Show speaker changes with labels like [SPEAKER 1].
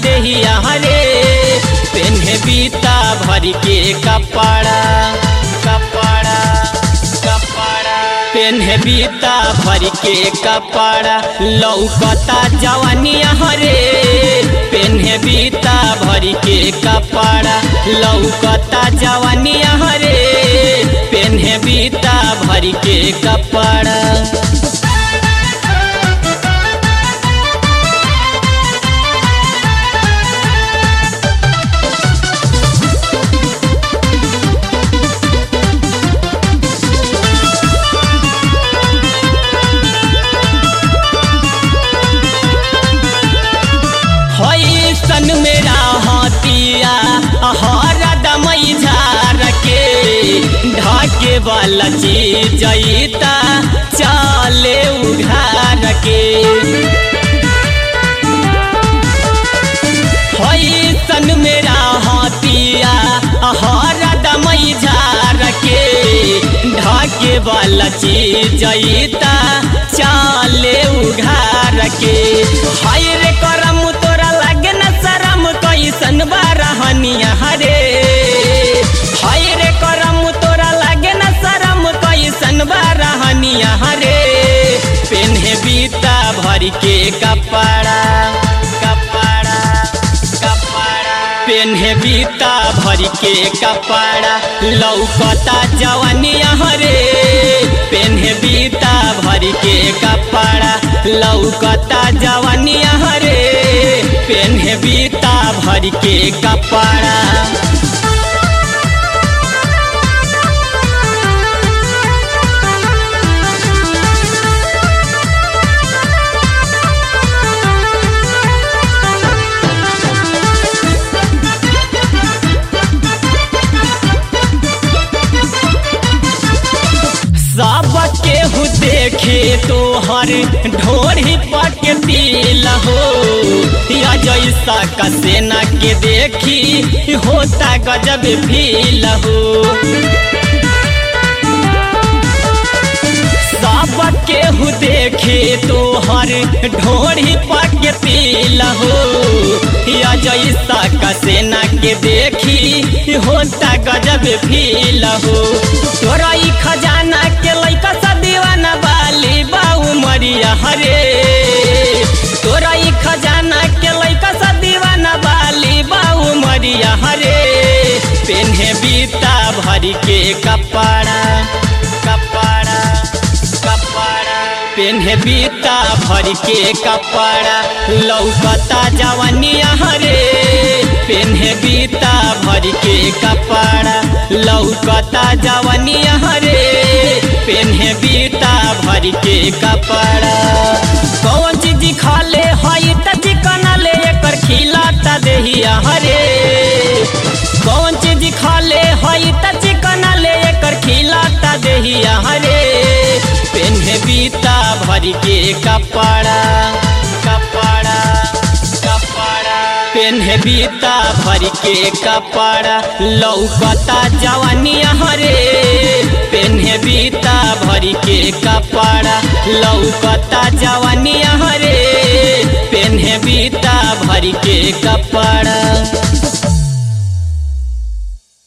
[SPEAKER 1] देहिया रे पेन्हे बीता भर के कपड़ा कपड़ा कपड़ा पेन्हे बीता भर के कपड़ा लौकता जवानिया रे पेन्हे बीता भर के कपड़ा लौकता जवानिया रे पेन्हे बीता भर के कपड़ा सन मेरा हाथिया हर दमई झार के ढाके वाला चीज जईता चाले उघार के सन मेरा हाथिया हर दमई झार के ढाके वाला चीज जईता चाले उघार के हाय रे करम तोरा लागे न शरम कैसन बारहनिया हरे हाय रे करम तोरा लागे न शरम कैसन बारहनिया हरे पेन्हे बीता भर के कपड़ा कपड़ा कपड़ा पेन्हे बीता भर के कपड़ा लौकता जवानिया रे पेन्हे बीता भर के कपड़ा लौकता जवानिया रे पेन्हे बीता भर के कपड़ा सब केहू देखे तोहर ढोरी पक दिल हो या जैसा कसेना के देखी होता गजब फील हो सब केहू देखे तोहर ढोरी पक दिल हो या जैसा कसेना के देखी होता गजब फील हो तोरा ई खजाना के लैका सा दीवाना बाली बाऊ मरिया हरे तोरा ई खजाना के लैका सा दीवाना बाली बाऊ मरिया हरे पेन्हे बीता भर के कपड़ा कपड़ा कपड़ा पेन्हे बीता भर के कपड़ा लौकता जवानिया रे पेन्हे बीता भर के कपड़ा लौकता जवानिया रे पेन्हे बीता भर के कपड़ा कौन चीज खाले हई त चिकन ले एकर खिलाता देहिया हरे कौन चीज खाले हई त चिकन ले एकर खिलाता देहिया हरे पेन्हे बीता भर के कपड़ा कपड़ा कपड़ा पेन्हे बीता भर के कपड़ा लौकता जवानिया रे पेन्हे बीता भर के कपड़ा लौकता जवानिया रे पेन्हे बीता भर के कपड़ा